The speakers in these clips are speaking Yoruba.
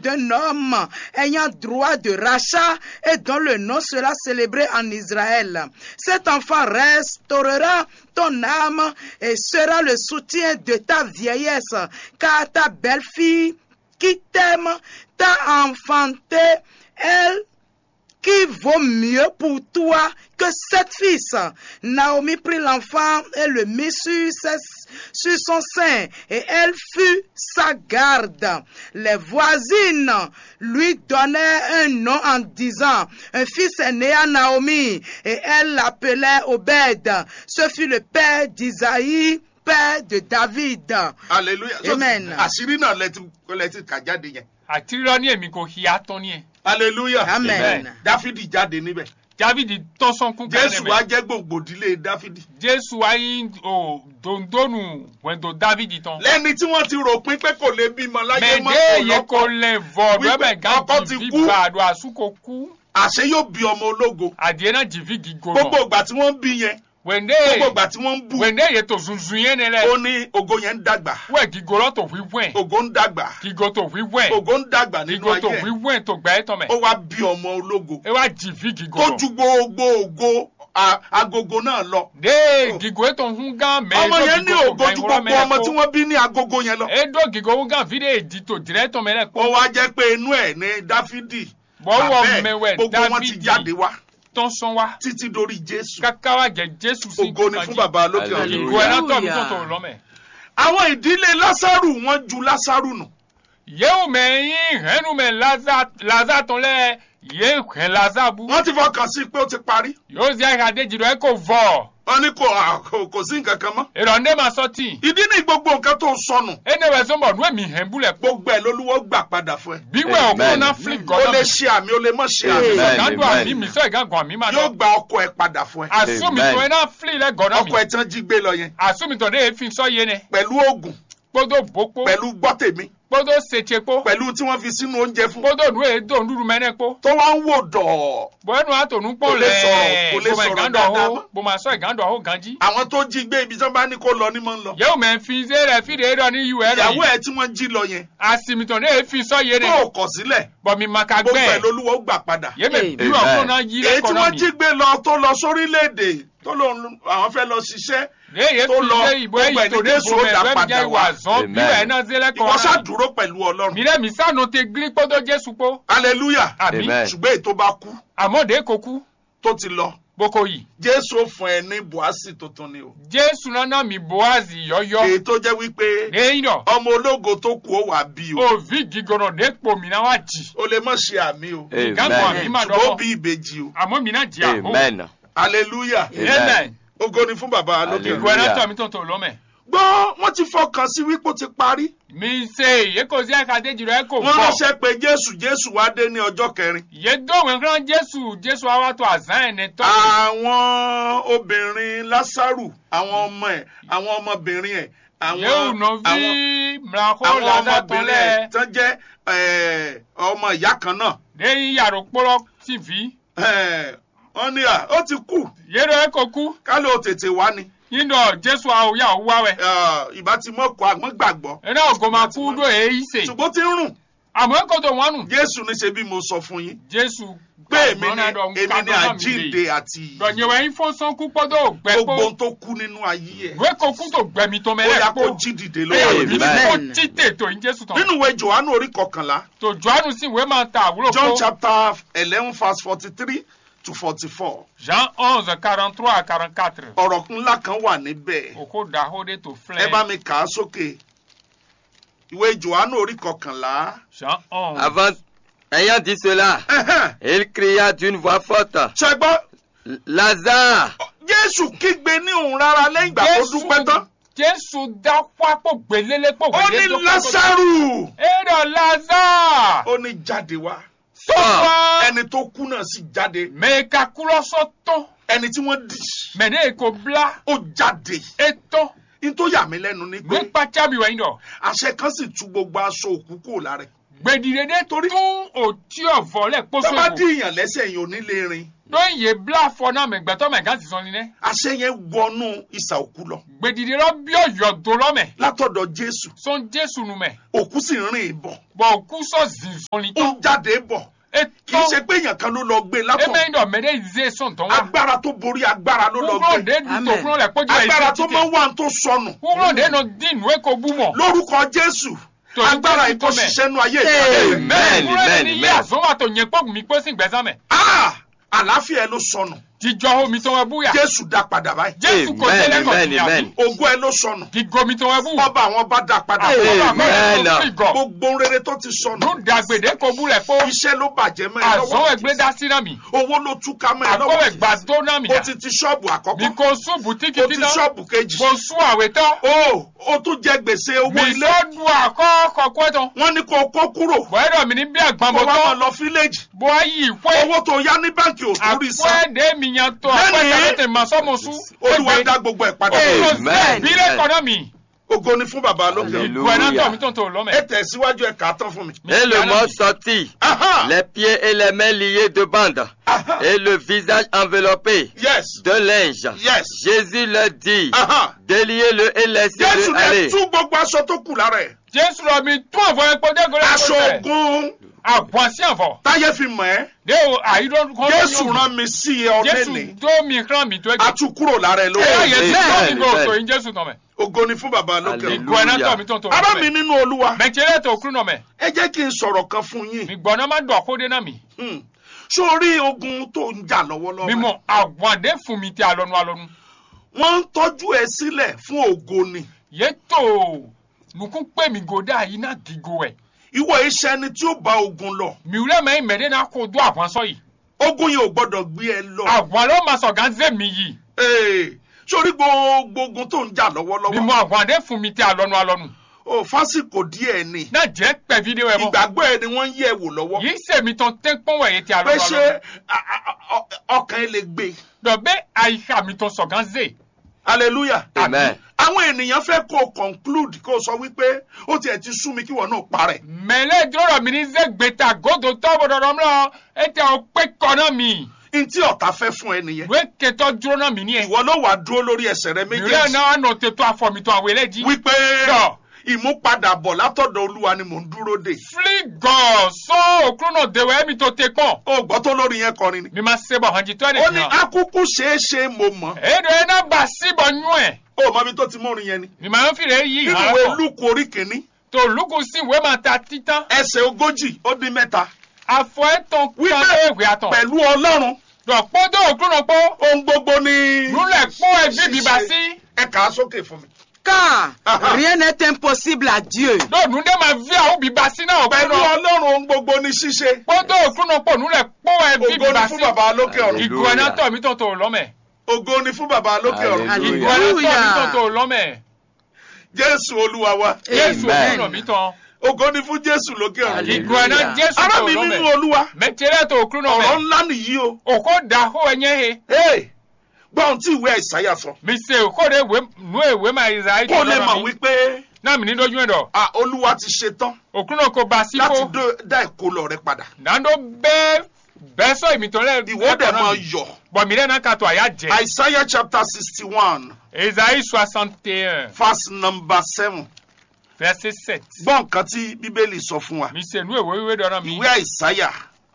d'un homme ayant droit de rachat et dont le nom sera célébré en Israël. Cet enfant restaurera ton âme et sera le soutien de ta vieillesse, car ta belle-fille qui t'aime t'a enfanté, elle qui vaut mieux pour toi que sept fils. Naomi prit l'enfant et le mit sur, ses- sur son sein, et elle fut sa garde. Les voisines lui donnaient un nom en disant, un fils est né à Naomi, et elle l'appelait Obed. Ce fut le père d'Isaïe, père de David. hallelujah So, Amen. àṣírí náà lẹ ti lẹ ti kà jáde yẹn àtirọ́ ní èmi kò hi atọ́ ní ẹ̀ hallelujah Amen. dáfídì jáde níbẹ̀ dávidi tọ́sán kún jésù wá kẹ́lẹ́ jẹ́ gbòǹgbòdìlé dáfídì jésù ayi o dondonu wẹ̀ndò dávidi tán lẹ́ni tí wọ́n ti rò pín pé kò lè bímọ láyé mọ́ mẹ̀dé kò yẹ lọ́kọ kò lè vọ̀ Wípé rẹ́bẹ̀ ọkọ ti gàdí kú. bí bàdó àsúkò kú àṣẹ yóò bí ọmọ ológo àdìẹ náà jìvi gígo gbogbo nọ ìgbà tí wọ́n ń bí yẹn wẹ̀ndé gbogbo ìgbà tí wọ́n ń bù wẹ̀ndé yẹ tó zunzun yẹn ni ó lẹ ní ògo yẹn ń dàgbà wẹ̀ gígo lọ tó wí wẹ̀ ògo ń dàgbà gígo tó wí wẹ̀ ògo ń dàgbà nínú gígo tó ayé wí ẹ̀. wẹ̀ tó gbẹ́ tán mẹ́ ó wá bí ọmọ ológo ẹ wá jìvi gígo tó nọ ju gbogbo ògo a- agogo náà lọ dé gígo ètò ń gán mẹ́ ọmọ yẹn ní ògo ju gbogbo ọmọ tí wọ́n. wọ́n bí ní agogo yẹn lọ edo gígo ń gán fídíò èdì tó dirẹ́ tán mẹ́lẹ̀ ó kó wá jẹ́ pé inú ẹ̀ ní dáfídì bọ́wọ́ bàbá ẹ̀, mẹ́wẹ́ gbogbo wọn ti jáde dávidi wá tán sán wá títí dórí jésù kaka wa jẹ jésù sí ògo ni fún bàbá lókè ọ̀run Hallelujah. ìgò ẹ̀rọ tọ̀ mí tó Hallelujah. tó lọ́mẹ̀. àwọn ìdílé lásàrù wọn ju lásàrù nù yéwù mẹ́yìn hẹ́nu mẹ́ laza tán lẹ́ yé hẹ́ laza bu. wọ́n ti fọkàn sí pé ó ti parí yóò zi àyàdé jìrọ̀ ẹ̀ kò vọ̀. wọ́n ní kò à, kò- kò sí nǹkan kan mọ́ ìrọ̀ndé ma sọ tì. ìdí ní gbogbo nǹkan tó sọnù ẹnẹ wẹ̀ sọ́mọ̀ nú èmi hẹ́ búlẹ̀ pọ̀. gbogbo ẹ̀ lolúwo gbà padà fún ẹ bíwẹ̀ Amen. ọkùnrin náà flip ó gọ́dọ̀ lè mi. ṣe àmì ó lè mọ̀ ṣe àmì Amen. gàdùn Amen. àmì mi sọ ìgàgùn àmì máa yóò dọ̀. gba ọkọ ẹ padà fún ẹ àsúmìtò Amen. ẹ̀ náà flip lẹ́ gọ́dọ̀ ọkọ ẹ mi. tán jí gbé lọ yẹn àsúmìtò dé èéfín sọ yé ne. pẹ̀lú oògùn kpódó bòkpó. pẹ̀lú gbọ́tèmi kpódó sètsekpó. pẹ̀lú tí wọ́n fi sínú oúnjẹ fún kpódó nu èdò ndudu mẹ́nẹ́ kpó. tó wá ń wò dọ̀ bọ́ẹ̀nu àtònú Kò pọ̀ lè lẹ̀ sọ̀rọ̀, kò lè bọ́mọ̀ sọ̀rọ̀ ìgàndọ̀ dáadáa hó mọ́. bọ́mọ̀ sọ ìgàndọ̀ hó ganjí. àwọn tó jí gbé ibi tí wọ́n bá ní kó lọ ní mọ́ ń lọ yẹ́wò mẹ́ fi ṣe rẹ̀ fi de dọ̀ ní ìwé rẹ̀ ìyàwó yìí. ẹ tí wọ́n jí lọ yẹn àsìmìtàn ní èéfín sọ yé ne. tó kọ̀ sílẹ̀ bọ̀mí maka gbogbo ẹ̀ gbẹ́. lolúwo gbà padà yémi Amen. bírò ọ̀gbọ́n náà yí èyí tí lẹ́kọ̀ọ́ wọ́n náà jí mi. gbé lọ tó lọ sórílẹ̀-èdè tó lọ àwọn fẹ́ lọ ṣiṣẹ́ léyè tó fi lọ, ṣe ìbò gbogbo ẹ̀ èyí tó ní dé Jésù ó bùnmẹ̀ dá bẹ́ẹ̀ mi padà jẹ́ ìwà wá. zọ́n Amen. bírò ẹ̀ náà ṣe ìwọ lẹ́kọ̀ọ́ ṣáà náà. dúró pẹ̀lú ọlọ́run mi lẹ́ mi sànù te gírí kpọ́dọ̀ jésù kpó. hallelujah àmì Amen. ṣùgbọ́n èyí tó bá kú àmọ́dé kò kú tó ti lọ boko yìí. jésù ó fún ẹ ní buhasi tuntun ni o jésù nana mi boazi yọyọ. èyí tó jẹ́ wípé lẹ́yìn náà ọmọ ológo tó kú ó wà bí o òvi gígọ̀nà dépò mi náà wá jì. o lè má ṣe àmì o ìgàgbọ́ àmì Amen. má ṣùgbọ́n ó dọ́wọ́ bí ìbejì o àmọ́ mi náà jì àhó. Amen. hallelujah amen. ògo ni fún bàbá lókè Hallelujah. ìgò ẹ̀rọ tọ̀ mi tó tó lọ́mẹ̀. gbọ́ wọ́n ti fọkàn sí wípé ó ti parí mi se ye ko si aka de jiro e ko wọ́n bọ ránṣẹ́ pé jésù jésù wá dé ní ọjọ́ kẹrin ye dóhùn ẹ̀kọ́ jésù jésù awa tó àzán ẹ̀ ní tọ́ àwọn obìnrin lásàrù àwọn ọmọ ẹ̀ àwọn ọmọbìnrin ẹ̀ àwọn yéhù nọ àwọn vi mìíràn àwọn lásà tó ọmọbìnrin ẹ̀ lẹ̀ tán jẹ́ eh, ọmọ ìyá kan náà lẹ́yìn yàrá kpọ́rọ́ tì vi Eh, wọ́n ní à ó ti kú yéro e ko ku ká ló tètè wá ni yín dọ̀ jésù awo yà wá wẹ̀ Ah, ìbá ti mọ̀ kọ́ àwọn gbàgbọ́ ẹ̀ náà ògòmà kú dó èyí sè ṣùgbọ́n ó ti ń rùn àmọ́ ẹ̀ kò tó wọn nù jésù ní ṣe bí mo sọ fún yín jésù pé èmi ni èmi ni àjíǹde àti ìyè. dọ̀nyẹ̀wẹ̀ yín fún sọ́nkú pọ́dọ̀ gbẹ gbogbo kó ohun tó kú nínú ayé ẹ̀ ìwé kò kú tó gbẹmí tó ó mẹ́rẹ̀ yá kó kó jí dìde ẹ̀ lọ́wọ́ Amen. yìí rẹ̀. kó tí tètò yín jésù tán nínú ìwé johannu orí kọkànlá tó jọ́nù sí ìwé máa ta àwúrò john kó. chapter eleven verse forty three to forty four Jean 11, 43 à 44. ọ̀rọ̀ ńlá kan wà níbẹ̀ Oko dahode to ẹ bá flin. mi kà á sókè ìwé johannu orí kọkànlá Jean 11. Avant, ayant dit cela, Ẹhẹ́n, il cria d'une voix forte, ṣẹgbọ́n Lazare, jésù kígbe ní òun rárá lẹ́yìn ìgbà tó dúpẹ́ tán Jésù dá pápó gbélélé pò ó ní lásàrù Èrò Lazare. ó ní jáde wá Sọ́wọ́. ẹni tó kú náà sì jáde Mèka kúrọ́sọ́ tán. ẹni tí wọ́n dì Mẹ̀dé èkó bla. ó jáde Ètò. ní tó yà mí lẹ́nu ni pé Nípa chábì wẹ̀yìn dọ̀. àṣẹ kan sì tú gbogbo aṣọ òkú kúrò lára ẹ̀ Gbèdìdédé Torí- tún òtí ọ̀vọ́ lẹ̀ tó bá pósò. dí èèyàn lẹ́sẹ̀ yìí ò ní lè rìn tó ń yé bla fọ náà mẹ gbẹtọ mẹ gán ti sọ ni nẹ àṣẹ yẹn wọnú ìsà òkú lọ gbèdìdì rọ bí ọyọ tó lọ mẹ látọ̀dọ̀ jésù sọn jésù nu mẹ òkú sì ń rìn bọ̀ bọ kú sọ zinzọn ni ó tó ń jáde bọ̀ kì í etọ ṣe pé èèyàn kan ló lọ gbé látọ̀ eme ń dọ mẹdẹ ìzé sọn tán wa agbára tó borí agbára ló lọ kúrò gbé dé dùtò Amen. kúrò lẹ kpọjọ agbára ìfẹ tó máa ń wà tó sọnù kúrò dé nọ dín nù eko bú mọ lórúkọ jésù Torí agbára Jésù ìkó tó mẹ́. ṣiṣẹ́ nú ayé Amen. ìgbà Amen, kúrò dé amen, ní yé amen. àzọwà tó yẹ kpọkùn mi kpọsí gbẹsán mẹ àlàáfíà ẹ ló sọnù jíjọ omi tó wẹ bú yà jésù dá padà báyìí jésù kò Amen, tẹlẹ kọ amen, sí amen. àbí ògo ẹ ló sọnù gígo omi tó wẹ bú ọba àwọn bá dá padà Amen. gbogbo rere tó ti sọnù lóde agbèdè kò bú lẹ kpó iṣẹ́ ló bàjẹ́ mẹ́ ẹ àzọwọ lọ́wọ́ ẹgbẹ dá sí náà mi owó ló túká mẹ́ ẹ àkọwẹ lọ́wọ́ gbàdó náà mi o yà ti ti ṣọ́ọ̀bù mi àkọ́kọ́ kò sún bùtíkì o ti títán ṣọ́ọ̀bù kejì kò sún àwètán o o tún jẹ gbèsè owó mi ilé sọdún àkọ́kọ́ kọ́tàn wọ́n ní kó o kó kúrò bọ́ẹ̀dọ̀ mi ní bí kó àgbàmọ̀ wá máa tán lọ fíléèjì bọ́ ayé ìpẹ́ owó tó yá ní báǹkì ò tún rí san àpẹ́ẹ̀dẹ́ mi yan tó Lẹ́nìí. àpẹ́ẹ̀dẹ́ tẹ̀ máa sọ́mọ sún olúwa dá gbogbo ẹ̀ padà Amen. bílẹ̀ kọ́nà mi ògo ni fún bàbá lókè Alléluia. ìgbọ̀ ẹ̀ náà tọ̀ mi tó ń tó ẹ lọ́mẹ̀. tẹ̀síwájú ẹ kà á tán fún mi. Mi Et ti le dáná mort mi. sortit, Aha! les pieds et les mains liés de bandes, Aha! et le visage enveloppé yes de linge. yes Jésus leur dit, Aha! déliez-le et jésù laissez-le ní aller. tú gbogbo aṣọ tó kù lára ẹ̀ jésù lọ mi tún àfọ epo dégolé aṣọ ogun àbọ̀ sí àfọ̀ táyé fi mọ̀ ẹ́ dé o àyídọ́ kọ́ jésù rán mi sí ẹ jésù ọ̀nẹ́ni tó mi kàn mí tó ẹgbẹ́. atukúrò lára ẹ ẹ lórí yẹ ti Amen. tó mi kò Amen. tó yín jésù tọ̀ mẹ́. ògo ni fún bàbá lókè Alléluia. ìgbọ̀ ẹ̀ náà tọ̀ mi tó ń tó ará mi lọ́mẹ̀. nínú olúwa mẹ̀tẹ́rẹ́ tó kúrú nọ mẹ́. ẹ jẹ́ kí n sọ̀rọ̀ kan fún yín mi gbọ́ náà má dọ̀ kó dé náà mi. Hmm. sórí ogun tó ń jà lọ́wọ́lọ́wọ́ mímọ àgbọ̀ndé fún mi tí alọ́nu alọ́nu. wọ́n ń tọ́jú ẹ sílẹ̀ fún ògo ni yé tó nukun pé mi gòdè àyí náà gígo ẹ̀. ìwọ iṣẹ́ ẹni tí ó bá ogun lọ miwulẹ̀ mẹ́ mẹ́rin náà kó dún àgbọ̀n sọ yìí. ogun yìí ò gbọ́dọ̀ gbé ẹ lọ àgbọ̀n ló máa sọ̀ gánzé mi yìí. Ee, sórí gbogbo ogun tó ń jà mímọ lọ́wọ́lọ́wọ́ àgbọ̀ndé fún mi tí alọ́nu alọ́nu. ò fásikò díẹ̀ ni náà jẹ́ pẹ̀ fídíò ẹ̀ mọ́. ìgbàgbọ́ ẹ ni wọ́n ń yẹ̀ wò lọ́wọ́ yìí sèmi tán tẹ́ pọ́n wẹ̀yẹ tí pé alọ́nu ṣé alọ́nu. a- a- a- ọkàn ẹ lè gbé dọ̀bẹ́ àyíká mi tán sọ̀ gánzé. hallelujah Amen. àwọn ènìyàn fẹ́ kó o conclude kó o sọ wípé ó tiẹ̀ ti sú mi kí wọ́n náà parẹ́ mẹ́lẹ́ dúró mi ní zẹ́gbẹ̀ta gòdò tọ́bọ̀dọ̀dọ̀ mọ́ ẹ tẹ ọ pé kọ́nà mi. ntí ọ̀tá fẹ́ fún ẹ nìyẹn ìwé kẹtọ́ dúró náà mi ní ẹ̀. ìwọ ló wà dúró lórí ẹsẹ̀ rẹ ìrẹ́ méjèèjì náà nà tètò àfọ̀mìtàn àwọn eléjì. wípé Yọ. ìmúpadàbọ̀ látọ̀dọ̀ olúwa ni mò ń dúró dè fligọ̀ sọ òkúrò náà dèwọ̀ ẹ̀mí tó tẹ pọ̀n. ó gbọ́ tó lórí yẹn kọrin ni mi máa ṣe bọ̀ hàn jí tó ẹ̀ ó ní nìyẹn. akúkú ṣeéṣe mo mọ̀ èdè ẹ̀ náà bà síbọ̀ nú ẹ̀. ó mọ ibi tó ti mórin yẹn ni mi máa ń fìrè yí nínú ìhàn ìwé rẹ̀ lúkù orí kìíní tó lùkù sí ìwé máa ta títán. ẹsẹ̀ ogójì ó dín mẹ́ta àfọ ẹ̀ tán Wípé tán èwì àtàn. pẹ̀lú ọlọ́run dọ̀pọ̀ tó òkúrò náà pọ̀. ohun gbogbo ni lulẹ̀ pọ̀ ẹ̀ bíbí bá sí. ẹ kà á sókè fún mi. Car Aha. rien n'est impossible à Dieu. lóòdù dé máa fi àwọn bíbá sí náà ọ̀bẹ pẹ̀lú náà. ọlọ́run ohun gbogbo ni ṣíṣe kpọ́dọ̀ òkúrò pọ̀ nulẹ̀ pọ̀ ẹ̀ bíbí ògo ni bá fún sí. bàbá lókè ọ̀run Hallelujah. ìgò ẹ̀ náà tọ̀ mí tó tó lọ́mẹ̀. ògo ni fún bàbá lókè ọ̀run Hallelujah. ìgò ẹ̀ náà tọ̀ mí tó Hallelujah. tó lọ́mẹ̀. jésù olúwa wa jésù Amen. òkúrò mi tán. ògo ni fún jésù lókè ọ̀run Hallelujah. ìgò ẹ̀ náà jésù ará tó mi nínú lọ́mẹ̀. olúwa mẹtẹrẹ tó òkúrò ọ̀rọ̀ mẹ. ńlá nìyí o òkò dà hó ẹ̀yẹ́ he. Hey, gbọ́ ohun tí ìwé àìsáyà sọ mi se òkò de wé nu èwé máa ìzà ayé kó tó lè mọ̀ lọ́rọ̀ mi. wípé náà mi ní dojú ẹ̀ dọ̀. ah, olúwa ti ṣe tán òkúrò kò bá sí láti kó. dó- dá ìkólọ rẹ padà dàndó bẹ́ẹ̀ bẹ́ẹ̀ sọ ìmìtọ́ lẹ́ ìwọ dẹ̀ máa yọ̀ bọ̀ mí lẹ́nu kàtó àyà jẹ. àìsáyà chapter sixty one Esaïe soixante et un verse number seven verset sept. gbọ́ nǹkan tí bíbélì sọ fún wa mi se nu èwé wíwé dọ̀rọ̀ mi. ìwé àìsáyà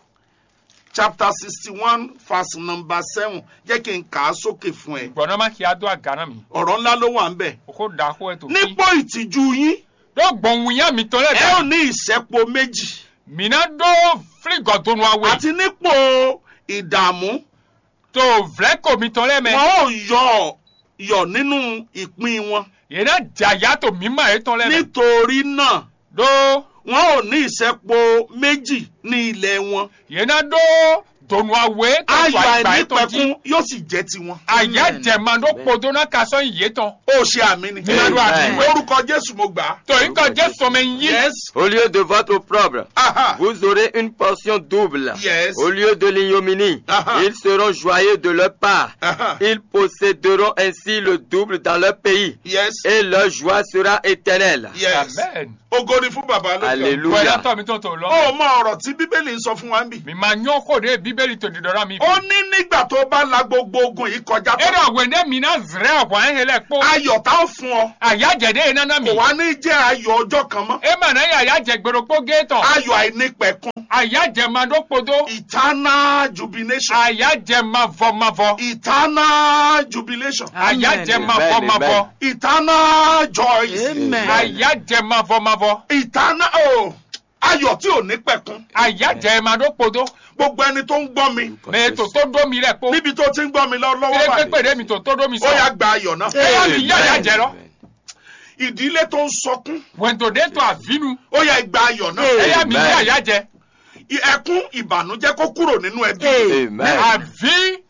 chapter sixty one verse number seven jẹ́ kí n kà á sókè fún ẹ gbọ̀nà má kí a dó àgànà mi. ọ̀rọ̀ ńlá ló wà ń bẹ̀ òkò dà hó ẹ̀ tó fi. nípò ìtìjú yín dó gbọ̀nwó yá mi tọ́ lẹ́ ẹ ò dà. ní ìṣẹ́po méjì mina dó fílígọ̀ tó nu awé. àti nípò ìdààmú tó vlẹ́kọ̀ mi tọ́ lẹ́ mẹ́. wọn ò yọ̀ yọ̀ nínú ìpín wọn yẹn náà jà yàtọ̀ mímọ́ ẹ̀ tọ́ lẹ́ mẹ́. nítorí náà dó wọn ò ní ìṣẹ́po méjì ní ilẹ̀ wọn yẹn náà dó dònú awé tó ayọ̀ tó àgbà ẹ̀ tọ́ jí. àìnípẹ̀kun yóò sì jẹ́ tiwọn àyà Amen. jẹ̀ma ló podó náà ka sọ ìyé tán. ó ṣe àmì ni Nínú àdúrà Amen. mi. lórúkọ jésù mo gbà á torí kan jẹ́ sọmọ yín. yes Au lieu de votre opprobre, aha vous aurez une portion double. yes Au lieu de l'ignominie, Ah-ah. ils seront joyeux de leur part. aha Ils posséderont ainsi le double dans leur pays. yes Et leur joie sera éternelle. yes amen. ògo ni fún bàbá lókè Alléluia. wẹ́n yàtọ̀ mi tó tó lọ. ó mọ ọ̀rọ̀ tí bíbélì ń sọ fún wa ń bì mi máa yán kó de bíbélì bíbélì tó dìdọ́rọ́ mi. ó ní nígbà tó bá la gbogbo ogun yìí kọjá e tán dɔ wende mina zrɛ ʋɔ ehe lɛ kpo. ayọ̀ tá ó fún ọ ayájẹ de nana mi. kò wá ní jẹ́ ayọ̀ ọjọ́ kan mọ́ e ma na ye ayájẹ gbèròkpó géétọ̀. ayọ̀ àìnípẹ̀kun ayájẹ ma ɖo kpodo. eternal jubilation ayájẹ ma vɔ ma vɔ. eternal jubilation ayájẹ ma Amen, vɔ ma vɔ. amen. eternal joy Amen. ayájẹ ma vɔ ma vɔ. eternal oh, ayọ̀ tí ò ní pẹ̀kun ayájẹ ma ɖo kpodo. gbogbo ẹni tó ń gbọ́ mi mɛ tòtó dó mi lɛ kpo. níbi tó ti ń gbọ́ mi lọ- lọ́wọ́ e báyìí pépè de mi tòtó dó mi ó yá sɔ. gba ayọ̀ náà e yà mi yá ayájẹ lɔ. ìdílé tó ń sọkún wẹ̀ntò de tó àvinu. ó yá gba ayọ̀ náà e yà mi Amen. yá ayájẹ. I- ẹkún ìbànújẹ́ kó kúrò nínú ẹbí Amen. àvi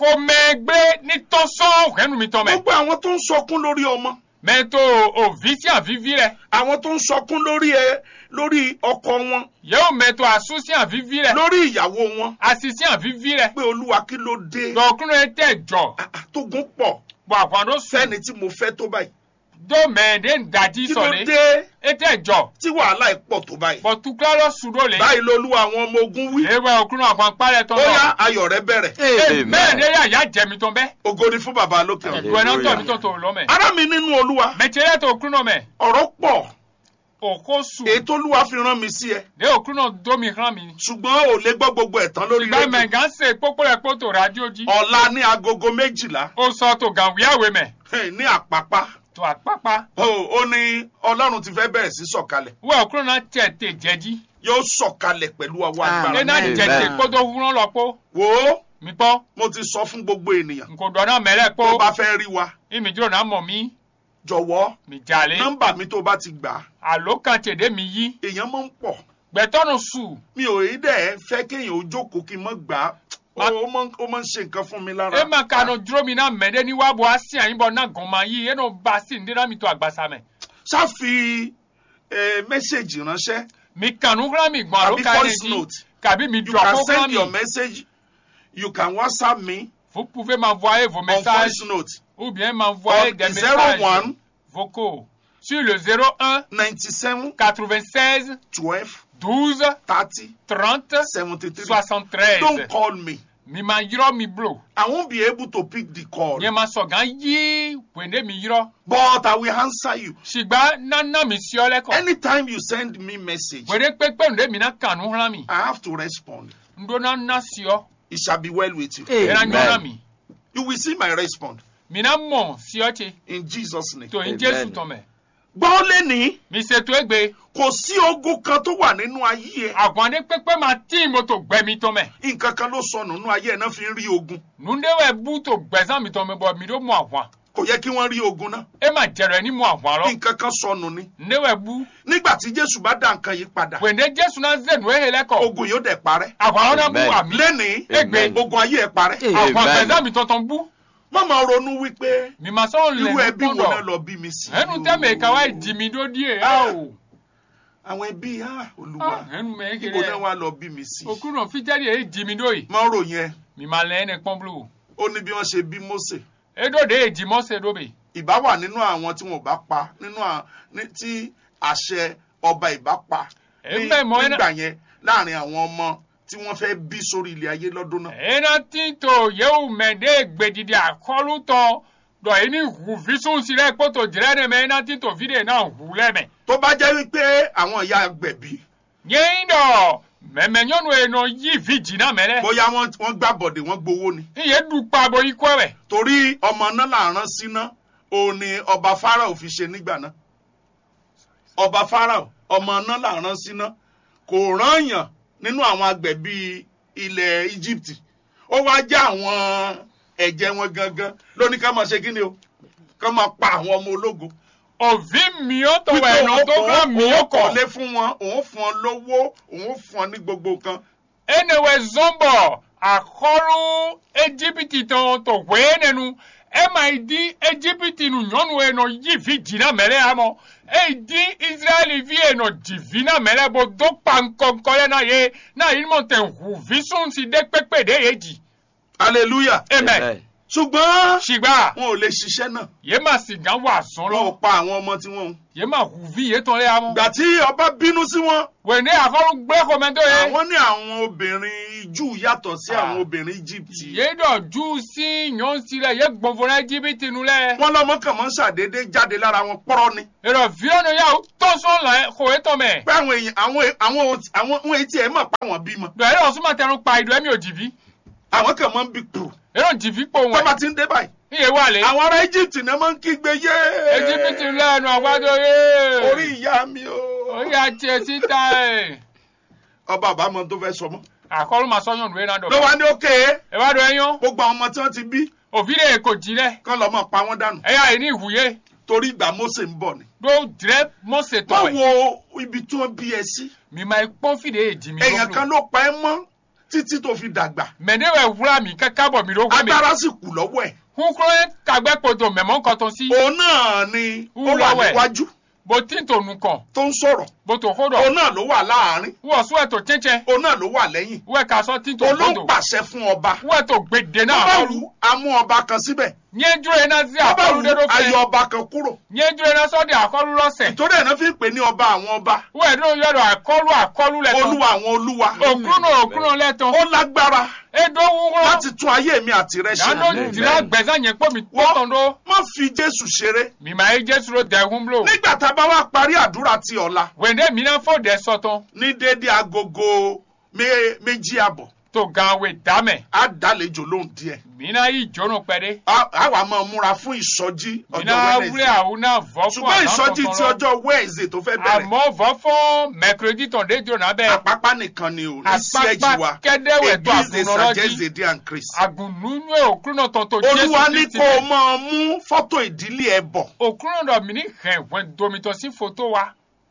kòmẹgbẹ nítọ́sán òkèénu mi tọ́ mẹ. gbogbo àwọn tó ń sọkún lórí ọmọ mẹ́tò òvi sí àvivi rẹ̀ àwọn tó ń sọkún lórí ẹ lórí ọkọ wọn yóò mẹ́tò àsú sí àvivi rẹ̀ lórí ìyàwó wọn àsì sí àvivi rẹ̀ pé olúwa kí ló dé dọ̀kúnrún ẹ̀ tẹ̀ jọ Ah, ah, tógun pọ̀ bọ̀ àpàdó sẹ́ni fẹ́ni tí mo fẹ́ tó báyìí dó mẹ́ẹ̀dẹ́ ńdàdí kí ló sọ̀lẹ̀ dé ẹ̀ tẹ̀ jọ tí wàhálà ẹ̀ pọ̀ tó báyìí bọ̀ tukura lọ sùdó lẹ̀ báyìí lolúwa àwọn ọmọ ogun wí ewé òkúrún àpàn parẹ́ tọ́ ó yá lọ ayọ̀ rẹ bẹ̀rẹ̀ Amen. mẹ́ẹ̀dẹ́ yà yà jẹ̀mí tán bẹ́ ògo ni fún bàbá lókè ọ̀run ìwé náà tọ̀ Hallelujah. mí tọ̀ tó lọ mẹ́ ará mi nínú olúwa mẹ́tẹ́rẹ́ tó òkúrún náà mẹ́ ọ̀rọ̀ pọ̀ òkó sù èyí tó olúwa fi rán mi sí ẹ dé òkúrún náà dó mi hàn mi ṣùgbọ́n ò lè gbọ́ gbogbo ẹ̀ tán lórí ìgbà rédíò mẹ́gàn ṣe pópó rẹ̀ pótò rádíò jí ọ̀la ní agogo méjìlá ó sọ tó gàwíyàwé mẹ́ eh, ní àpápá tó àpápá ó ó ní ọlọ́run ti fẹ́ bẹ̀rẹ̀ sí sọ̀kalẹ̀ wọ́n òkúrún náà tẹ̀ tẹ̀ jẹ́jí yóò sọ̀kalẹ̀ pẹ̀lú ọwọ́ agbára ẹ̀ náà Amen. jẹ̀jẹ̀ kótó wúrán lọ pó wò ó mi pọ́ mo ti sọ fún gbogbo ènìyàn nkò dọ̀nà mẹ́rẹ̀ pó tó bá fẹ́ rí wa ìmì dúró náà mọ̀ mí jọ̀wọ́ mi jàlé nọ́mbà mi tó bá ti gbà á àló kan tèdè mi yí èèyàn máa ń pọ̀ gbẹ̀tọ́nù sù mi ò rí dẹ̀ fẹ́ kéèyàn ó jókòó kí n mọ́ gbà á Ma- ó máa ń- ó máa ń ṣe nǹkan fún mi lára ẹ máa kanu dúró mi náà mẹ́rẹ́ ní wàá bọ̀ á sí àyìn bọ̀ náà gàn máa yí ẹ̀ náà bá sí ndéra mi tó àgbàsá mẹ́ ṣáfi eh, mẹ́sẹ̀gì ránṣẹ́ mi kanu kúrò mi gbọ̀n àló Tàbí kan ẹ̀ voice jí note. kàbí mi you dùn can àkókò send mi your message you can whatsapp me vous pouvez m'envoyer vos on messages voice note ou bien m'envoyer des on zero messages one vocaux sur le 01 ninety seven 96 twelve 12 thirty 30 seventy three 73 don't call me mi ma yɔrɔ mi blo i won't be able to pick the call nye ma sɔgan yi wende mi yɔrɔ but i will answer you sigba nana mi siɔ lɛ kɔ anytime you send me message wende kpekpe nde mi na kanu hlan mi i have to respond ndo na na siɔ it shall be well with you era Amen. nyɔna mi you will see my response mi na mɔ siɔ tse in jesus name. to yin Amen. jesu tɔmɛ gbọ́ lẹ́ni mi ṣètò egbe kò sí ogun kan tó wà nínú ayé ẹ àgbọ̀nde kpekpe ma tí mo to gbẹ mi tɔmɛ nǹkan kan ló sọnù nínú ayé ẹ náà fi ń rí ogun nundewɛ bu to gbɛzan mi tɔmɛ bɔ mi do mu àwọn kò yẹ kí wọ́n rí ogun náà e ma jɛrɛ ni mu àwọn lɔ nǹkan kan sọnù ni ndewɛ bu nígbà tí jésù bá dá nǹkan yìí padà wende jesu na zenu ehe lɛ kɔ ogun yóò dẹ̀ parẹ́ àwọn na bu Amen. ami lẹ́ni egbe ogun ayé ẹ parẹ́ Amen. àwọn gbɛzan mi tɔtɔn bu má máa ronú wípé mi ma sɔn lɛ irú ẹbí wo kɔndɔ. náà lọ bí mi sí ẹnu tẹ́mẹ̀ ká wá ìdí mi dó díẹ̀ á o. àwọn ẹbí ah, olúwa ẹnu mẹ́ ibo kiri náà ẹ̀. wá lọ bí mi sí òkú náà fíjẹ́rì èyí dì mí dó yìí. má ròyìn ẹ mi máa lẹ́ ẹni pọ́n blu. ó ní bí wọ́n ṣe bí mósè edode èjì mọ́sẹ̀ dóbe. ìbá wà nínú àwọn tí wọn ò bá pa nínú à- ní- tí àṣẹ ọba ìbá pa ní- Ẹ fẹ́ mọ̀ ẹ́ náà. nígbà yẹn láàrin àwọn ọmọ tí wọ́n fẹ́ bí sórí ilẹ̀ ayé lọ́dún náà. ẹ̀nà tí tó yẹ́wù mẹ́dẹ́ gbèdìdì àkọlù tán dọ̀ yìí ní hù físùn sí rẹ̀ kótó jìrẹ́ ní mẹ́ ẹ̀nà tí tó fídíò náà hù lẹ́mẹ̀. tó bá jẹ́ wípé àwọn ìyá gbẹ̀bí yẹ́n dọ̀ mẹ́mẹ́ nyɔnu ẹ̀nà yí fi jìnnà mẹ́rẹ́. bóyá wọ́n wọ́n gbà bọ̀dẹ̀ wọ́n gbowó ni iye dùpà bọ̀ ikú ẹ̀. torí ọmọ náà là ń rán síná òun ni ọba Fáráò fi ṣe nígbà náà ọba Fáráò ọmọ náà là ń rán síná kò rányàn nínú àwọn agbẹ̀bí ilẹ̀ Egypt ó wá já àwọn ẹ̀jẹ̀ wọn gangan lóní ká máa ṣe kí ni o ká máa pa àwọn ọmọ ológun òvi mìíràn tó wà wípé ẹ̀nà òun tó gbà òun mìíràn òun kọ̀. kọ̀lé fún wọn òun fún ọ lówó òun fún ọ ní gbogbo nǹkan enewe zombo akɔlu ejibiti tɔn to wee nenu ema di ejibiti nu nyɔnu enɔ yi vi dzina mɛlɛ amɔ eyi di israeli vi enɔ dzi vi na mɛlɛ bo do kpa ŋkɔŋkɔ lɛ na ye na yi mɔ tɛ ʋu vi sɔn si de kpekpe de ye dzi hallelujah amen ṣùgbọ́n Shigba. wọn ò lè ṣiṣẹ́ náà Ye ma si gan wa son wọn ò lo. pa àwọn ọmọ tí wọn ń. Ye ma huvi ye ton le amo. ìgbà tí ọba bínú sí wọn Wende akọlu gbe komendo ye. àwọn ní àwọn obìnrin júù yàtọ̀ sí Ah. àwọn obìnrin egypt Ye do ju si nyon si le ye gbonfo na jibiti nu le. wọn lọmọ kàn mọ́ ń ṣàdédé jáde lára wọn pọ́rọ́ ni Ero vio no ya o to son la ko e to me. pé àwọn èèyàn àwọn àwọn ò- àwọn ohun etí ẹ̀ mọ̀ pa àwọn bímọ Do ero suma tẹnu pa ido emi ojivi. àwọn kàn mọ́ ń bí kúrò Ero jivi po tó bá won. ti ń dé báyìí Iye wa le. àwọn ará egypt náà máa ń kígbe yé Ejibiti lẹ́nu àgbàdo ye. orí ìyá mi o Orí àti etí ta ẹ̀. ọba àbámọ̀ tó fẹ́ sọ mọ́ Àkọlù máa sọ́yàn lóye náà ló dọ̀. wá ní òkè Ẹ bá dọ̀ ẹyán. gbogbo àwọn ọmọ tí wọ́n ti bí Òbí lè kò jí lẹ̀. kán lọ́mọ pa wọ́n dànù Ẹyà yìí ní ìwúyé. torí ìgbà Mósè ń bọ̀ ni Ló jẹ́ mọ́sẹ̀ tọ̀ wọ́n ẹ̀. wo ibi tí wọ́n bí ẹ sí Mi máa pọ́n fìdí èjì mi èèyàn lókun. kan ló pa ẹ́ mọ́ títí tó fi dàgbà Mẹ̀dẹ́wẹ̀ wúrà mi kẹ́kẹ́ bọ̀ mi lókun mi. agbára sì kù lọ́wọ́ ẹ̀ Kúnkúrò kàgbẹ́ kodo mẹ̀mọ́ nǹkan tó sí. òun náà ni ó wà Wúlọ́wẹ̀. níwájú Bó tí ń tò nù kàn. tó ń sọ̀rọ̀ Bó tó kó òun dọ̀. náà ló wà láàárín Wọ́n sún ẹ̀ tó chẹ́chẹ́. òun náà ló wà lẹ́yìn Wọ́n ẹ̀ kà sọ tí ń tò òun ló ń kodo. pàṣẹ fún ọba Wọ́n ẹ̀ tó gbèdé tó náà bá àkọlù. wù amú ọba kan síbẹ̀ Nyẹ́ dúró iná sí tó bá àkọlù wù dédó fẹ́. ayọ̀ ọba kan kúrò Nyẹ́ dúró iná sọ́dí àkọlù lọ́sẹ̀. ìtòrí ẹ̀ náà fi ń pè ní ọba àwọn ọba Wọ́n ẹ̀ dúró yọ̀dọ̀ àkọlù àkọlù lẹ́tọ̀. olúwa àwọn olúwa Òkúrò òkúrò lẹ́tọ̀. ó lágbára Edo wúrọ̀. láti tún ayé mi àti rẹ ṣe Yàtọ̀ jìnnà gbẹ̀sán yẹn pọ̀ mi Wọ́n- tọ̀tọ̀ ló. má fi jésù ṣeré Mi máa yé Jésù ló dẹ̀kun blò. nígbà tá a bá wá parí àdúrà ti ọ̀la Wèndé mi náà fò dẹ̀ sọ̀tọ̀. ní déédéé agogo mé- méjì àbọ̀ Tó gan wè dámẹ̀. á dálejò lóhùn díẹ̀ Mi náà yí jóná pẹ́dé. á á wà máa múra fún ìsọjí Mi ọjọ́ náà wúlé Wednesday àwọn náà vọ́ fún ṣùgbọ́n ìsọjí ti tọ̀tọ̀ lọ. ọjọ́ Wednesday tó fẹ́ bẹ̀rẹ̀ Àmọ́ vọ́ fún mẹ́kìrìdì tàn dé jòna bẹ́ẹ̀. àpápá nìkan ni ò ní sí Àpápá ẹ̀jì wa kẹ́dẹ́wẹ̀ tó Église des àgùnrọ̀lọ́jì. Sagesse de Dieu en Christ. Àgùnnú òkúrò náà tọ̀tọ̀ olúwa ní Kristi kó o bẹ̀. máa mú fọ́tò ìdílé ẹ bọ̀ Òkúrò náà mi ní hẹ̀wẹ̀ domitọ̀ sí fòtó wa.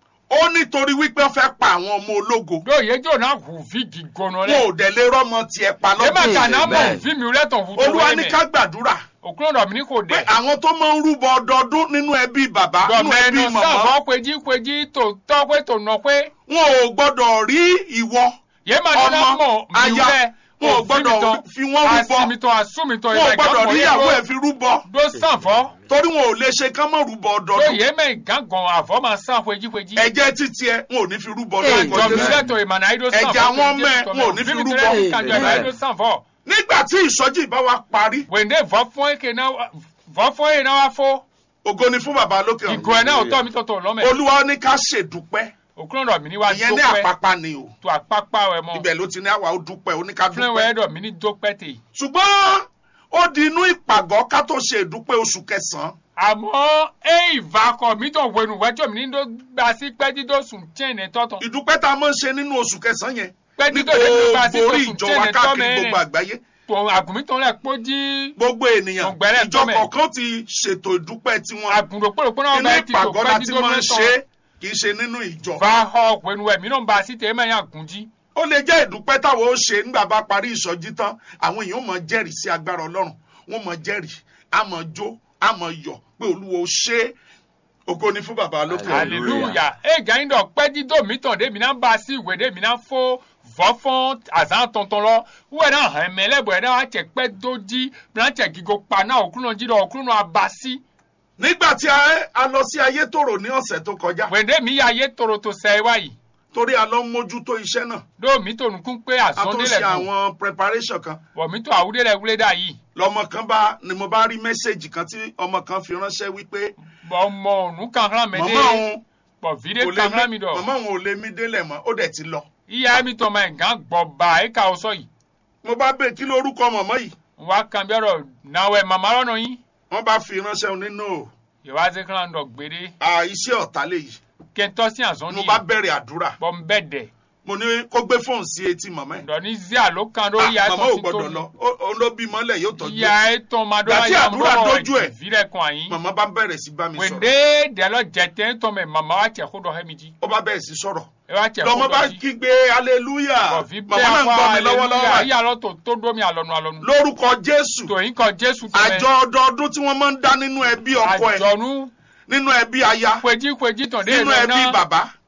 ó nítorí wípé wọ́n fẹ́ pa àwọn ọmọ ológo Lóye jòna hù fi gígónà wọn rẹ̀. ò dẹ̀ lè rọ́mọ tiẹ̀ pa Ẹ má lọ́dún kà náà mọ̀ Amen. fi mi rẹ́tọ̀ hù tó olúwa ní wẹ́mẹ̀. ká gbàdúrà Òkúrò náà mi ní kò pé dẹ̀. àwọn tó máa ń rúbọ ọdọọdún nínú ẹbí bàbá nínú ẹbí Dọ̀mẹ́nu màmá sáfọ́ péjí péjí tó tọ́ pé tó nọ pé. wọn ò gbọ́dọ̀ rí ìwọ Yé máa ní náà ọmọ mọ̀ mi aya rẹ̀. wọn ò gbọ́dọ̀ fi wọ́n rúbọ Àsìmìtọ̀ àsúmìtọ̀ wọn ò gbọ́dọ̀ rí ìyàwó ẹ̀ fi rúbọ Dó sànfọ́. torí wọn ò lè ṣe kán mọ́ rúbọ ọdọọdún Lóye mẹ́ gángan àfọ́ máa sàn péjí péjí. ẹ̀jẹ̀ títí ẹ wọn ò ní fi rúbọ Hey, lórúkọ Jọ̀mí Jésù. lẹ́tọ̀ ìmọ̀nà àìdó sànfọ́. Ẹ̀jẹ̀ àwọn ọmọ ẹ̀ wọn ò ní fi rúbọ. Kànjọ́ àìdó sànfọ́. nígbà tí ìsọjí ìbá wa parí Wèndé vọ́ fún èké náà vọ́ fún èké náà wá fó. ògo ni fún bàbá lókè Ìgò ẹ̀ ọ̀run náà ò tọ́ mi tọ̀tọ̀ lọ́mẹ̀. olúwa ní ká ṣèdúpẹ́ Òkúrò náà mi ní wá ìyẹn ní dópẹ́. àpápá ni o tó àpápá ẹ̀ mọ́. ibẹ̀ ló ti ní àwa ó dúpẹ́ ó ní ká Fúnlẹ̀ dúpẹ́ ẹ̀dọ̀ mi ní dópẹ́ tè. ṣùgbọ́n ó di inú ìpàgọ́ ká tó ṣe ìdúpẹ́ oṣù kẹsàn-án àmọ́ ẹ ìvakọ̀ mi tó wẹnu wẹ́jọ́ mi ní ló gba sí pẹ́dídó sùn tíyẹn tọ́tọ̀. ìdúpẹ́ tá a máa ń ṣe nínú oṣù kẹsàn-án yẹn ní pẹ́dídó lè ló gba sí gbogbo tó orí sùn ìjọ wa tíyẹn káàkiri tọ́mẹ́ gbogbo àgbáyé tó àgùnmí tó lẹ̀ kpó jí gbogbo ènìyàn Ọ̀gbẹ́rẹ́ ìjọ tọ́mẹ̀. kọ̀ọ̀kan ti ṣètò ìdúpẹ́ tiwọn àgùnrò pòròpó náà inú bá ti tó ìpàgọ́ la ti pẹ́dídó máa ń lẹ́tọ̀. ṣe kì í ṣe nínú ìjọ va họ wẹnu ẹ̀ mi náà ń ba sí tẹ̀ ẹ́ mẹ́yà gùn jí. ó lè jẹ́ ìdúpẹ́ táwọn ó ṣe nígbà bá parí ìsọjí tán àwọn èèyàn máa jẹ́rìí sí agbára ọlọ́run wọ́n máa jẹ́rìí á máa jó á máa yọ̀ pé olúwa ó ṣe é ògo ni fún bàbá lókè ọ̀run. hallelujah ẹ gàyìn dọ̀ pẹ́dídó mi tàn dé mi náà ba sí ìwé dé mi náà fó vɔfɔn azã tɔntɔn lɔ wɛ na hɛmɛ lɛ bɔ ɛdá wa tsɛ kpɛ do dzi bena tsɛ gigo kpa na okunɔ dzi dɔ okunɔ abasi nígbà tí a a lọ sí ayétòrò ní ọ̀sẹ̀ tó kọjá wɛnde mi ya ye toro to sɛ wa yi torí a lọ ń mójútó iṣẹ́ náà do mi to nukun pé a tún azɔn de ṣe lɛ do àwọn preparation kan wɔ mi to awu de lɛ wule da yi lọmọ kan bá ni mo bá rí mẹ́sẹ̀gì kan tí ọmọ kan fi ránṣẹ́ wípé bɔn mɔ nu kankan mɛ màmá de òun bɔn vi de kò lè kankan mi mí màmá dɔ òun ò lè mí délẹ̀ mọ́ ó dẹ̀ ti lọ iya mi tɔ ma gan gbɔ ba e ka o sɔ yi mo bá bẹ̀ kí lórúkọ màmá yìí wa kan bi ɔrɔ nawɛ mama lɔ nɔ yi wọ́n bá fi ránṣẹ́ òun nínú yewa se kan dɔ gbede à iṣẹ́ ọ̀tá léyìí kɛntɔ si azɔn mo ni bá bẹ̀rẹ̀ àdúrà bɔn bɛ dɛ mo ní kó gbé fóònù sí etí màmá ẹ̀ dɔ ni zi alo kan do Ah, ya màmá ò tɔ si gbọ́dọ̀ lọ to Ó- òun ló bí mọ́lẹ̀ yóò tọ́jú ẹ̀. ya etɔn ma do Gbà ma tí ya àdúrà mɔdɔ dójú ẹ̀. vi lɛ kɔn ayi màmá bá bẹ̀rẹ̀ sí bá mi sọ̀rọ̀ wende dɛlɔ jɛtɛ tɔn mɛ mama wa cɛ ko dɔ hɛ mi di ó bá bẹ̀rẹ̀ sí sọ̀rọ̀ e wa cɛ ko lọmọ bá dɔ di kígbe hallelujah kɔfi bɛ màmá náà ń akɔ gbọ́ mi lọ́wọ́lọ́wọ́ aleluya báyìí. yi alɔ to to do mi alɔnu alɔnu lórúkọ jésù to yin kɔ jesu àjọ tɛmɛ ọdọọdún tí wọ́n máa ń dá nínú ẹbí ọkọ ẹ̀ àjɔnu nínú ẹbí aya kpeji kpeji tɔn de nínú lɛ ẹbí na bàbá to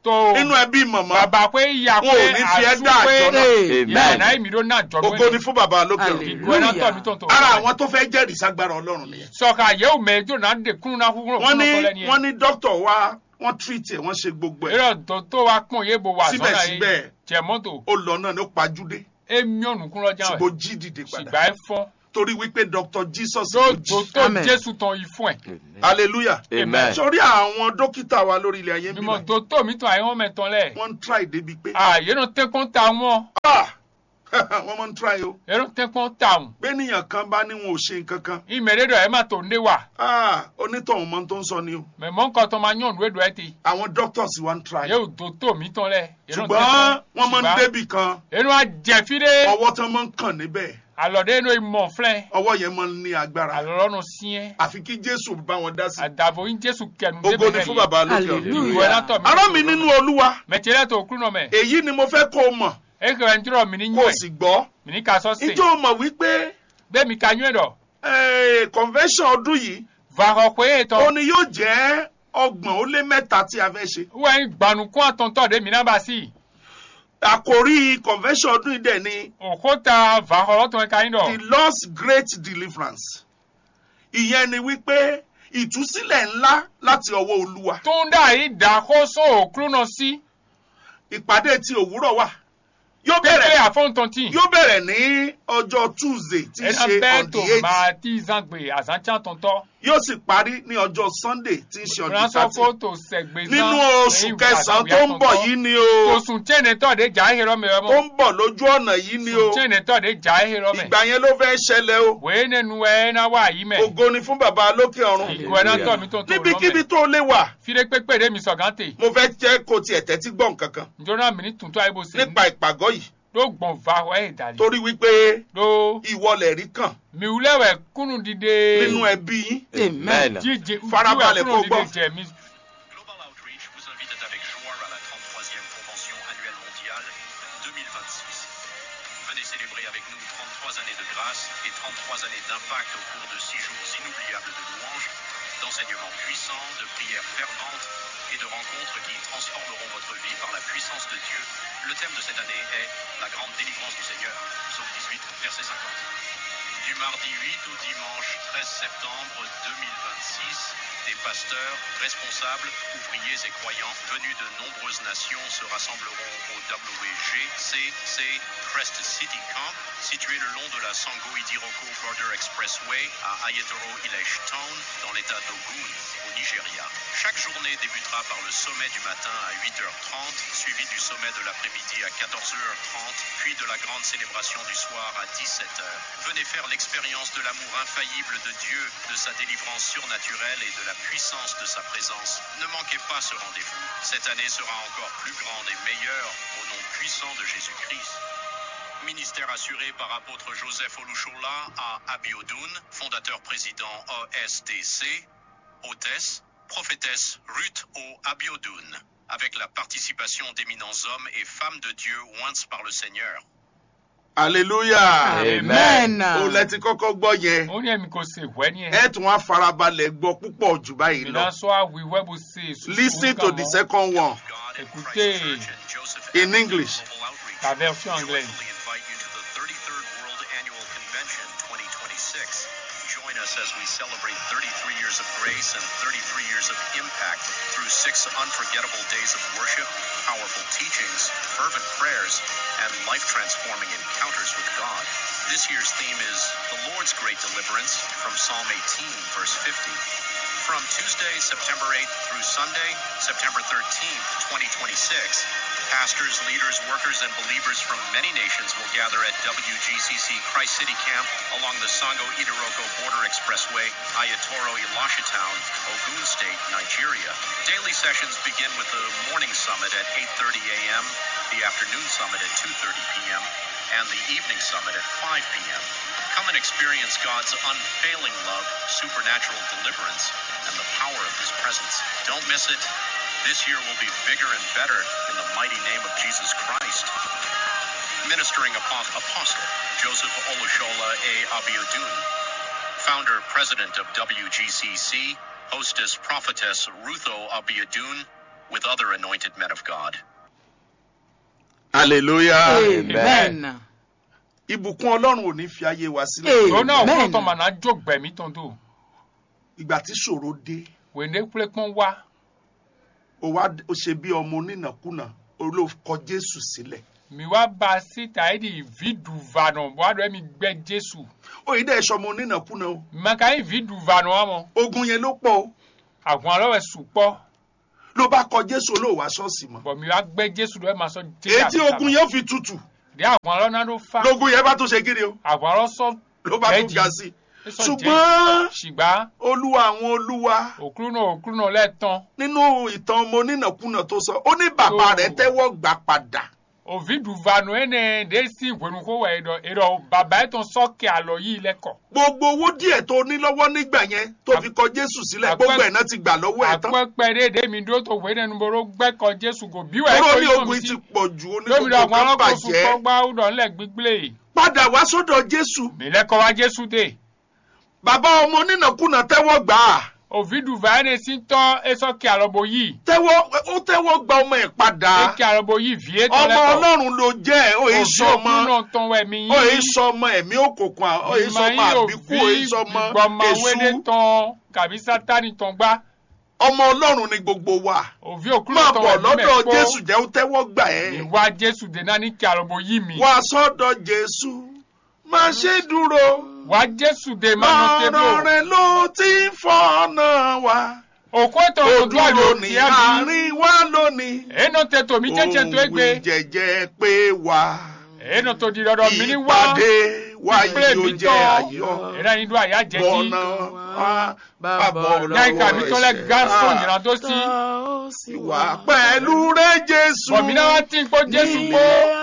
tó nínú ẹbí mọ̀mọ́ bàbá pé ìyá wọn ò pé ní fi ẹ́ dá àsúpé àjọ náà ìyá Amen. náà èmi ló náà jọ ògo ni fún bàbá lókè ọ̀run Hallelujah. ìgò ẹ̀ náà tọ̀ mí tó ń tó. ara àwọn tó fẹ́ jẹ́rìí ságbára ọlọ́run nìyẹn sọ̀ka yẹ́wò mẹ́jọ náà dé kúrú náà kúrú wọ́n ní kúrú kọ́lẹ́ ni wọ́n ní dókítà wa wọ́n tírìtì ẹ̀ wọ́n ṣe gbogbo ẹ̀ eré tó tó wa pọ̀n yé bo wà sọ́nà Síbẹ̀síbẹ̀. yìí jẹ mọ́tò ó lọ náà ní ó pajúdé èmi ọ̀nù kúrú ọjà ṣùgbọ́n ó rẹ̀ jí dìde padà ṣìgbà ẹ̀ fọ́n torí wípé dr jesus ló lóòótọ́ jí tó Amen. jésù tán yìí fún ẹ̀ hallelujah Amen. sórí àwọn dókítà wa lórí ilẹ̀ ayé mímọ́ bímọ tó tó mi tán àyẹ̀wò mẹ́tàn lẹ̀ wọ́n ń try débi pé àyè náà tẹ́kọ̀ọ́ ta wọn ah wọ́n máa ń try o èrò tẹ́kọ̀ọ́ ta wọn bẹ́ẹ̀nìyàn kan bá ní wọn ò ṣe nǹkan kan ìmẹ̀rẹ́dọ̀ ẹ̀ má tó ndé wa ah onítọ̀hún mọ́ tó ń sọ ni o mẹ̀mọ́ nǹkan tó máa yàn lóòdù ẹ̀ ti àwọn doctors wa ń try yóò tó tó mi tán lẹ̀ ṣùgbọ́n wọ́n máa ń débì kan èrò àjẹfídé ọwọ́ tán máa ń kàn níbẹ̀ àlọ́dé inú ìmọ̀ flẹ̀ ọwọ́ yẹn máa ń ní agbára àlọ́rọ́nù síẹ́ àfi kí jésù bá wọn dá sí àdàbò yín jésù kẹnu ògo ni fún bàbá lókè ọ̀run Hallelujah. ìgò ẹ̀ náà tọ̀ mí ará mi nínú olúwa mẹ̀tẹ̀rẹ̀ tó kúrú náà mẹ́ èyí ni mo fẹ́ kó o mọ̀ eke wɛ ntirɔ mini kó o nyɔɛ sì gbọ́ mini ka sɔ se ǹjẹ́ o mọ̀ wípé bɛɛ mi ka nyɔɛ dɔ eh, convention ọdún yìí vahɔ koe ó tɔ ní yóò jẹ́ ọgbọ̀n ó lé mẹ́ta tí a fẹ́ ṣe wɛn gbanukun atɔntɔ de mina ba si àkòrí convention ọdún yìí dẹ̀ ni o ko ta vahɔ lɔtɔn ka yin the dɔ Lord's great deliverance ìyẹn ni wípé ìtúsílẹ̀ ńlá láti ọwọ́ olúwa tunda yi da ko so okuru nɔ si ìpàdé ti òwúrọ̀ wà yóò pépé bẹ̀rẹ̀ afɔntɔnti yóò bẹ̀rẹ̀ ní ọjọ́ tuesday tí í ɛna ṣe bɛɛ on to the eight ma ti zangbe azantsa tɔntɔ yóò sì parí ní ọjọ́ sunday tí í ṣe on the ransɔ ko thirty to sɛgbe zan nínú oṣù kẹsàn-án tó ń bọ̀ yìí ni o oṣù tiɛnɛ tɔ de ja ehe rɔ mɛ tó mɔ ń bọ̀ lójú ọ̀nà yìí ni o oṣù tiɛnɛ tɔ de ja ehe rɔ mɛ ìgbà yẹn ló fẹ́ ṣẹlẹ̀ o wèé nenu ɛ na wa yi mɛ ògo ni fún bàbá lókè ọ̀run ìgò ɛ na tɔ mi tó tó rɔ níbikíbi mɛ tó lè wà fide pépé de mi sɔgan te. mo fẹ́ jẹ́ kó tiẹ̀ tẹ́tí gbọ́ nǹkan kan njona mini tuntun ayi bo se nípa ìpàgọ́ yìí do gbɔn va wa ye dali torí wípé do ìwọlẹ̀ rí kàn miwulɛwɛ kunu dide nínú ẹbí yín Amen. jije Farabalẹ̀ kó kunu gbọ́. dide jɛ mi Global Outreach vous invite avec joie à la 33e Convention annuelle mondiale 2026. Venez célébrer avec nous 33 années de grâce et 33 années d'impact au cours de 6 jours inoubliables de louanges, d'enseignements puissants, de prières ferventes et de rencontres qui transformeront votre vie par la puissance de Dieu. Le thème de cette année est La grande délivrance du Seigneur, psaume 18, verset 50. Du mardi 8 au dimanche 13 septembre 2026, des pasteurs, responsables, ouvriers et croyants venus de nombreuses nations se rassembleront au WGCC Crest City Camp, situé le long de la Sango Idiroko Border Expressway à Ayetoro Village Town, dans l'état d'Ogun, au Nigeria. Chaque journée débutera par le sommet du matin à 8h30, suivi du sommet de l'après-midi à 14h30, puis de la grande célébration du soir à 17h. Venez faire l'expérience de l'amour infaillible de Dieu, de sa délivrance surnaturelle et de la puissance de sa présence. Ne manquez pas ce rendez-vous. Cette année sera encore plus grande et meilleure au nom puissant de Jésus-Christ. Ministère assuré par apôtre Joseph Olushola à Abiodun, fondateur président OSDC, hôtesse, prophétesse Ruth O. Abiodun, avec la participation d'éminents hommes et femmes de Dieu oints par le Seigneur. hallelujah Amen. o lẹ ti kọ́kọ́ gbọ́ yẹn o ní ẹ̀mí kò se wẹ́ ní ẹ̀ ẹ tún wá farabalẹ̀ gbọ́ púpọ̀ jù báyìí lọ mina sọ awi wẹ́ bo se listen to the second one God in Écoutez, Christ Church and Joseph in Avenue English. Global Outreach la version anglaise. joyfully invite you to the 33rd World Annual Convention 2026. Join us as we celebrate 33 years of grace and 33 years of impact through six unforgettable days of worship, powerful teachings, fervent prayers, and life transforming encounters with God. This year's theme is The Lord's Great Deliverance from Psalm 18, verse 50. From Tuesday, September 8th through Sunday, September 13th, 2026, pastors, leaders, workers, and believers from many nations will gather at WGCC Christ City Camp along the Sango Idiroko Border Expressway, Ayatoro Elisha Town, Ogun State, Nigeria. Daily sessions begin with the morning summit at 8:30 a.m., the afternoon summit at 2:30 p.m., and the evening summit at 5 p.m. Come and experience God's unfailing love, supernatural deliverance, and the power of His presence. Don't miss it. This year will be bigger and better in the mighty name of Jesus Christ. Ministering Apo- Apostle Joseph Olushola A. Abiodun, Founder President of WGCC, Hostess Prophetess Rutho Abiodun, with other anointed men of God. hallelujah Amen. ìbùkún ọlọ́run ò ní fi ayé wa sílẹ̀ tó náà Amen. kó tán màná jó gbẹ̀mí tán tó ìgbà tí ṣòro dé wèndé kúlé pọ́n wá ó wá ó ṣe bí ọmọ onínàkúnà olóòkọ jésù sílẹ̀ mi wá ba síta ẹ̀ di vidu vanọ wàá mi gbẹ jésù òyìn dẹ́ ṣọmọ onínàkúnà o maka yín vidu vanọ wa mọ ogun yẹn ló pọ̀ o àwọn alọ́wẹ̀ sùpọ̀ ló bá kọ jésù olóòwà ṣọ́ọ̀ṣì mọ́ bọ̀ mi wá gbẹ jésù lọ́wọ́ máa sọ èyí tí ogun yẹn fi tutù dé àwọn alọ́ náà ló fa lógun yẹn bá tún ṣe kiri o àwọn alọ́ sọ ló bá tún Bẹ́ẹ̀ni. ga sí i sọ ṣùgbọ́n ṣùgbọ́n olúwa àwọn olúwa òkúrú náà òkúrú náà lẹ́ẹ̀tàn nínú ìtàn ọmọ onínàkúnà tó sọ ó ní bàbá Tó. rẹ̀ tẹ́wọ́ gbà padà òvidu vanọ ene de si ìwẹ̀nukó wẹ̀ ẹ̀dọ̀ ẹ̀dọ̀ bàbá ẹ̀ tán sọ́ọ̀kì àlọ́ yìí lẹ́kọ̀ọ́ gbogbo owó díẹ̀ tó ní lọ́wọ́ nígbà yẹn tó fi kọ jésù sílẹ̀ Àpẹ- gbogbo ẹ̀ náà ti gbà lọ́wọ́ ẹ̀ tán àpẹpẹ déédéé mi dúró tó wé nínú boro gbẹ́kọ̀ jésù kò bí wẹ̀ kúrò ní yìí ogun ti pọ̀ jù ó ní lómi gbogbo àwọn kan alákòóso bàjẹ́ kọ́gbá ọ̀dọ̀ ńlẹ̀ gbígbélé padà wá sọ́dọ̀ jésù mi lẹ́kọ̀ọ́ wá jésù dé bàbá ọmọ onínàkúnà tẹ́wọ́ gbà á òvidu vanọ sí tọ́ esọ́kì àlọ́bọ yìí tẹ́wọ́ ó tẹ́wọ́ gba ọmọ ẹ̀ padà eke àlọ́bọ yìí vie tán ọmọ lẹ́kọ̀ọ́ ọlọ́run ló jẹ́ ẹ̀ ó yẹ òvi sọmọ òkú náà tán wẹ̀ mí ó yẹ sọmọ ẹ̀mí òkùnkùn ó yẹ sọmọ àbíkú ó yẹ sọmọ gbọmọwédé èṣù tán kàbí sátani tán gbá ọmọ ọlọ́run ni gbogbo wa òvi òkú náà máa tán bọ̀ wẹ̀ mí lọ́dọ̀ mẹ́kọ́ jésù jẹ́ ó tẹ́wọ́ gbà ẹ́ ìwà jésù dé náà ní kí àlọ́bọ yìí mi wá sọ́dọ̀ jésù má ṣe dúró wá jésù dé máa nọ ọ̀rọ̀ tébò rẹ̀ ló ti ń fọ́nà wa òkú ètò ó òdúrà ló dúró ní ti ẹ̀ mi àárín wa lónìí èèyàn tẹ tòmí jẹjẹ tó gbé òun jẹjẹ pé wá èèyàn tó di dandan mi ní wá ìpàdé wa ìpínlẹ̀ yóò mi jẹ́ tán ayọ̀ èèyàn yìí dún àyà jẹ jí bọ̀nà wá bàbọ̀ náìka mi tó lẹ gánṣọ Ah, ìran tó sí ìwà pẹ̀lú rẹ̀ jésù bọ̀mínà wá tí ń kó jésù kó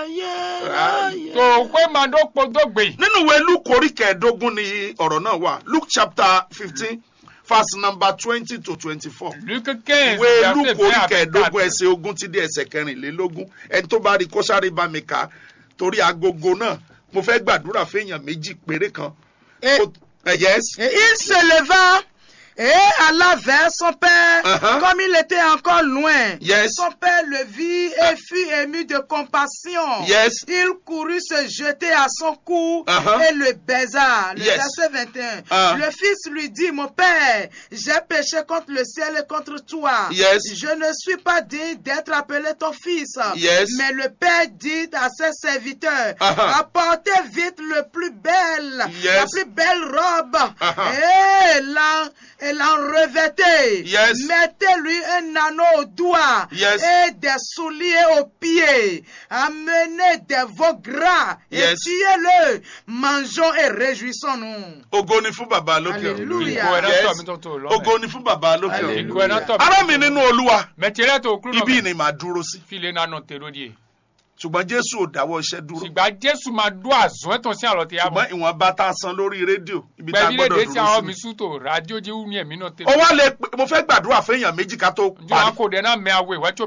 tó pé màá dó po dógbè nínú ìwé luke orí kẹẹ̀ẹ́dógún ni ọ̀rọ̀ náà wà luke chapter fifteen verse number twenty to twenty-four luke quinze ìwé luke verset orí vingt à kẹẹ̀ẹ́dógún vingt-quatre ẹsẹ̀ ogún ti dé ẹsẹ̀ kẹrìnlélógún ẹni tó bá rí kó sáré bá mi kà á torí agogo náà mo fẹ́ gbàdúrà fẹ́yàn méjì péré kan. Et, Ó- eh, yes. et il se leva et alla vers son père, Uh-huh. comme il était encore loin. Yes. Son père le vit et fut ému de compassion. Yes. Il courut se jeter à son cou Uh-huh. et le baisa. Le Yes. verset 21. Uh. Le fils lui dit, mon père, j'ai péché contre le ciel et contre toi. Yes. Je ne suis pas digne d'être appelé ton fils. Yes. Mais le père dit à ses serviteurs, Uh-huh. apportez vite le plus belle, la Yes. plus belle robe Uh-huh. et l'en et l'en revêtez. Yes. Mettez-lui un anneau au doigt Yes. et des souliers aux pieds. Amenez des veaux gras et Yes. tuez-le. Mangeons et réjouissons-nous. ògo ni fún bàbá lókè ọ̀run. Hallelujah. ìgò ẹ̀rọ Yes. tọ̀ mi tó tó lọ́mọ ògo ni fún bàbá lókè ọ̀run. ìgò ẹ̀rọ tọ̀ ará mi nínú olúwa mẹtẹrẹ tó kúrò ibi náà ni màá dúró sí file náà nọ tèrò díẹ̀ ṣùgbọ́n jésù ò dáwọ́ iṣẹ́ dúró ṣùgbọ́n jésù máa dún àzọ́ ẹ̀tàn sí àlọ́ tẹ̀ yá mọ́ ṣùgbọ́n ìwọ̀nba tá a san lórí rédíò ibi tá a gbẹ̀bí lè gbọ́dọ̀ dé sí dúró àwọn sí. mi sútò rádíò jí wú ní ẹ̀mí náà ó tẹ̀ wá lè pè- mo fẹ́ gbàdúrà fẹ́yàn méjì ká tó njọ́ parí. akó dẹ̀ náà mẹ́ àwọ̀ ìwájú